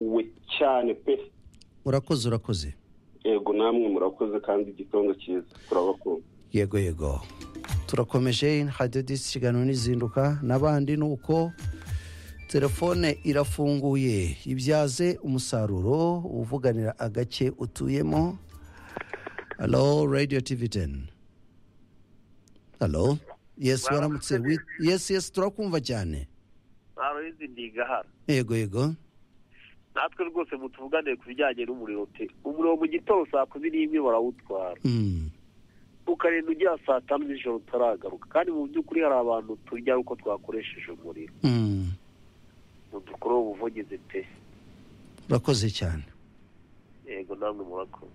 birakowe cyane pe urakoze urakoze yego namwe murakoze kandi igitondo cyiza turabakunda yego yego turakomeje hadiyo disi ikiganiro n'izinduka n'abandi ni uko telefone irafunguye ibyaze umusaruro uvuganira agace utuyemo halo radiyo tivi teni halo yesi waramutse yesi yesi turakumva cyane baroyizi ndiga hano yego yego natwe rwose mutuvuganire ku bijyanye n'umuriro pe umuriro mu gitondo saa kumi n'imwe barawutwara Mm. ukarinda ugera saa tanu z'ijoro utaragaruka kandi mu by'ukuri hari abantu turya uko twakoresheje umuriro Mm. mudukore ubuvugizi pe urakoze cyane yego namwe murakoze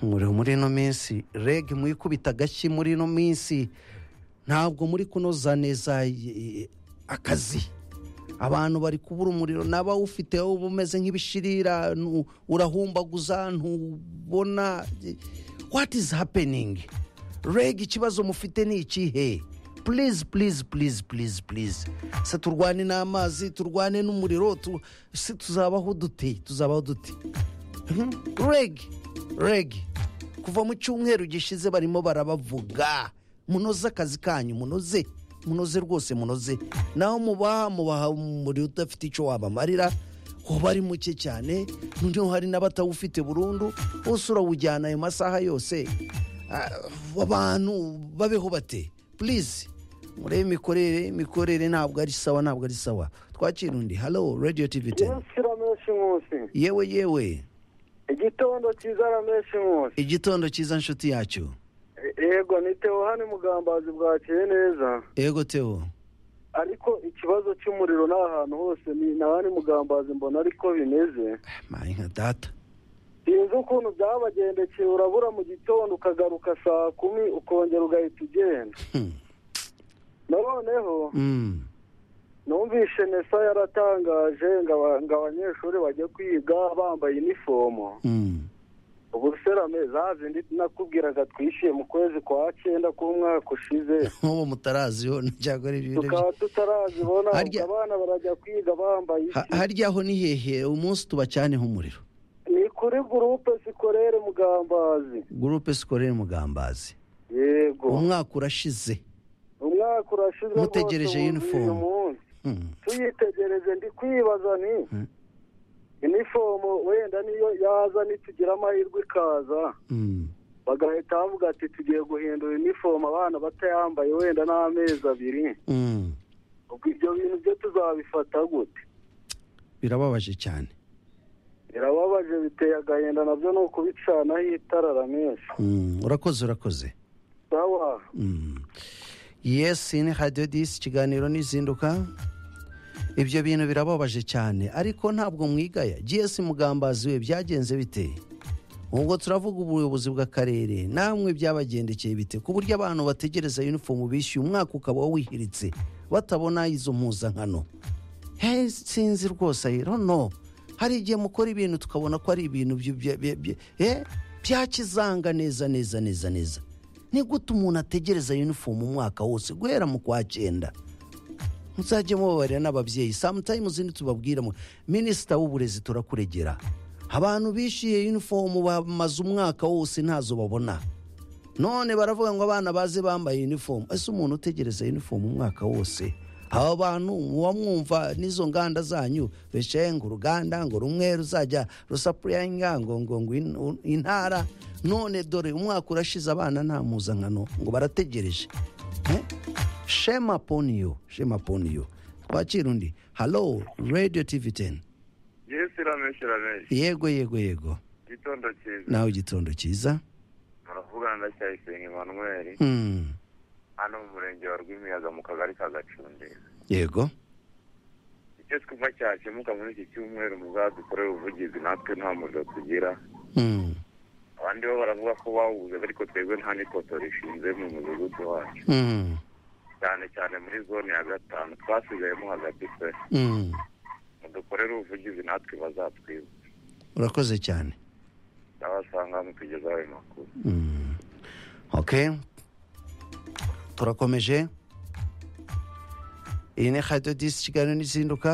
umuriro muri ino minsi reg mwikubita agashyi muri ino minsi ntabwo muri kunoza neza eh, akazi abantu bari kubura umuriro n'abawufite uba umeze nk'ibishirira nu- urahumbaguza ntubona what is happening reg ikibazo mufite ni ikihe please please please please please se turwane n'amazi turwane n'umuriro tu- se tuzabaho dute tuzabaho dute reg reg kuva mu cyumweru gishize barimo barabavuga munoze akazi kanyu munoze munoze rwose munoze naho mubaha mubaha umuriro udafite icyo wabamarira waba ari muke cyane noneho hari n'abatawufite burundu bose urawujyana ayo masaha yose Ah, abantu babeho bate purize murebe imikorere imikorere ntabwo ari sawa ntabwo ari sawa twakira undi halo radiyo tivi teni umunsi rameshi nkusi yewe yewe igitondo cyiza rameshi nkusi igitondo cyiza nshuti yacyo yego ni teo hano mugambazi bwakiye neza yego teo ariko ikibazo cy'umuriro ni ahantu hose ni na hano mugambazi mbona ariko bimeze mayi nka data sinzi ukuntu byabagendekeye urabura mu gitondo ukagaruka saa kumi ukongera ugahita ugenda Hmm. noneho Mm. numvishe nesa yaratangaje ngo aba- ngo abanyeshuri bajye kwiga bambaye inifomo Mm. ubuserame za zindi nakubwiraga twishyuye mu kwezi kwa cyenda k'umwaka ushize nk'ubu mutaraziho ntabwo ari ibintu tukaba tutarazibona ubwo Harya- abana barajya kwiga bambaye Ha- iki harya aho ni hehe umunsi tubacaneho umuriro ni kuri gurupe sikorere mugambazi gurupe sikorere mugambazi yego umwaka urashize umwaka urashize Mutegereje rwose wuzuye uniform. umunsi. Hmm. tuyitegereje ndi kwibaza nti Hmm. inifomo wenda niyo yaza nitugira amahirwe ikaza Mm. bagahita bavuga ati tugiye guhindura inifomo abana batayambaye wenda n'amezi abiri Mm. ubwo ibyo bintu byo tuzabifata gute birababaje cyane birababaje biteye agahinda nabyo ni ukubicanaho itara ramenshi Mm. urakoze urakoze sawa Mm. yesi ni radiyo disi ikiganiro n'izinduka ibyo bintu birababaje cyane ariko ntabwo mwigaya giyesi mugambazi we byagenze bite ubwo turavuga ubuyobozi bw'akarere namwe byabagendekeye bite ku buryo abantu bategereza yunifomu bishyuye umwaka ukaba wihiritse batabona izo mpuzankano Hey, sinzi rwose I don't know. hari igihe mukora ibintu tukabona ko ari ibintu byu- bya- bya- bya- eh, bya kizanga neza neza neza neza ni gute umuntu ategereza yunifomu umwaka wose guhera mu kwa cyenda muzajye mubabarira n'ababyeyi samutayimuzi ntitubabwira mu- minisita w'uburezi turakuregera abantu bishyuye yunifomu bamaze umwaka wose ntazo babona none baravuga ngo abana baze bambaye yunifomu ese umuntu utegereza yunifomu umwaka wose aba bantu muba mwumva n'izo nganda zanyu bicaye ngo uruganda ngo rumwe ruzajya rusapuriyinga ngo ngo ngo in- un- intara none dore umwaka urashize abana nta mpuzankano ngo barategereje Eh? shema poniyo shema poniyo twakira undi halo radiyo tivi teni yesu irameshi irameshi yego yego yego igitondo cyiza nawe igitondo cyiza muravugana na cyayisenga emanuweli Hmm. hano mu murenge wa rwimiyaga mu kagari ka gacundira yego icyo twumva cyakemuka muri iki cyumweru muzadukorere ubuvugizi natwe nta muriro tugira Hmm. abandi bo baravuga ko bawubuze ariko twebwe nta n'ipoto rishinze mu mudugudu wacu Hmm. cyane cyane muri zone ya gatanu twasigayemo hagati pe Hmm. mudukorere ubuvugizi natwe bazatwibuka urakoze cyane n'abasanga mutugezaho ayo makuru Mm. ok turakomeje iyi ni radiyo disi ikiganiro n'izinduka